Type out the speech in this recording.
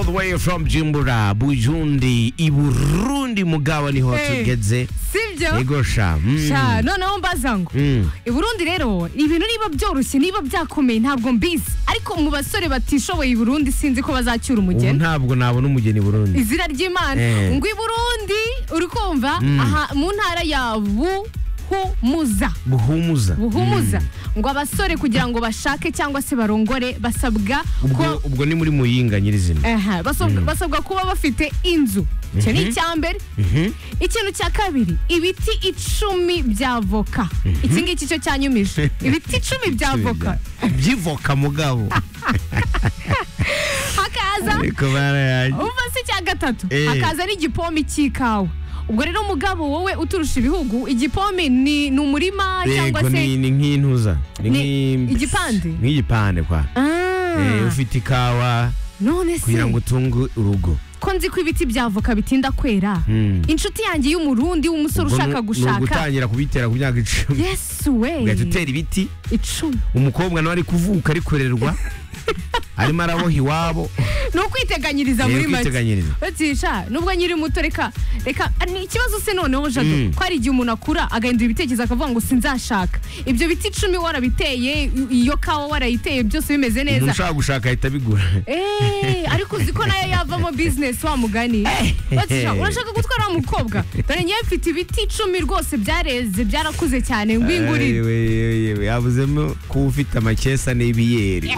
the way from Jimbura, Bujundi, Iburundi mugabo niho Hey. tugeze. sibyo Ego sha. Mm. sha noneho mbaza ngo Mm. i Burundi rero ibintu niba byoroshye niba byakomeye ntabwo mbizi ariko mu basore batishoboye i Burundi sinzi ko bazacyura Ubu umugeni ntabwo nabona umugeni i Burundi. izina ry'imana Eh. ngo i Burundi uri kumva Mm. aha mu ntara ya Buhumuza Buhumuza. buhumuza ngo abasore kugira ngo bashake cyangwa se barongore basabwa Ubwo ko ubwo ni muri muyinga nyirizina. Aha, basabwa, basabwa kuba bafite inzu icyo ni icya mbere Mhm. ikintu cya kabiri ibiti icumi bya voka iki ngiki cyo cyanyumije ibiti icumi bya voka Byivoka mugabo. hakaza Ariko barayaje. umva si icya gatatu Eh. hakaza n'igipomi cy'ikawa ubwo rero mugabo wowe uturusha ibihugu igipomi ni ni umurima cyangwa Yego ni se ni nk'intuza. Ni Ni nk'i- igipande? Nk'igipande kwa. Ah, Eh, ufite ikawa none se kugira ngo utunge urugo. ko nzi ko ibiti bya voka bitinda kwera Mm. inshuti yanjye y'umurundi w'umusore Ubwo ushaka nu- Ni gushaka ugutangira kubitera ku myaka icumi. yesu we Ugahita utera ibiti. icumi umukobwa nawe ari kuvuka ari kurerwa arimo araboha iwabo ni ukwiteganyiriza Ni muri make ukwiteganyiriza. batisha nubwo nyiri muto reka reka ah, ni ikibazo se noneho jado Mm. ko hari igihe umuntu akura agahindura ibitekerezo akavuga ngo sinzashaka ibyo biti icumi warabiteye i- iyo kawa warayiteye byose bimeze umuntu neza ushaka gushaka ahita abigura Eh, ariko uzi ko nayo yavamo bizinesi wa mugani Batisha, urashaka gutwara wa mukobwa dore ngewe mfite ibiti icumi rwose byareze byarakuze cyane ngwingurire Ay, we, we, we, we, havuzemo kuba ufite amakesa n'ibiyeri